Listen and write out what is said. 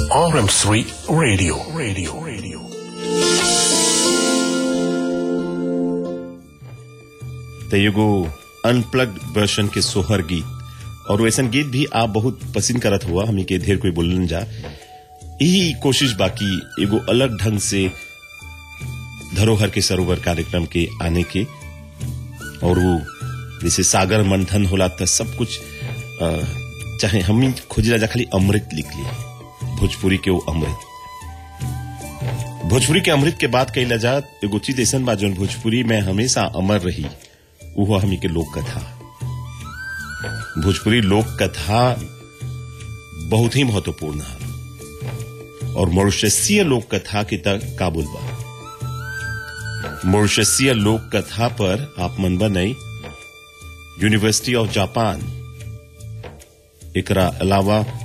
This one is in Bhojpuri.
RM3 Radio. Radio. Radio. तो एगो अनप्लग्ड वर्जन के सोहर गीत और वैसन गीत भी आप बहुत पसंद करत हुआ हमी के ढेर कोई बोलन जा यही कोशिश बाकी एगो अलग ढंग से धरोहर के सरोवर कार्यक्रम के आने के और वो जैसे सागर मंथन होला तो सब कुछ अ, चाहे हम ही खोजला जा खाली अमृत लिख लिए भोजपुरी के वो अमृत भोजपुरी के अमृत के बात कही जा एगो चीज ऐसा बा जौन भोजपुरी में हमेशा अमर रही वो हमी के लोक कथा भोजपुरी लोक कथा बहुत ही महत्वपूर्ण है और मॉरिशसीय लोक कथा के तक काबुल बा मॉरिशसीय लोक कथा पर आप मन बनई यूनिवर्सिटी ऑफ जापान एकरा अलावा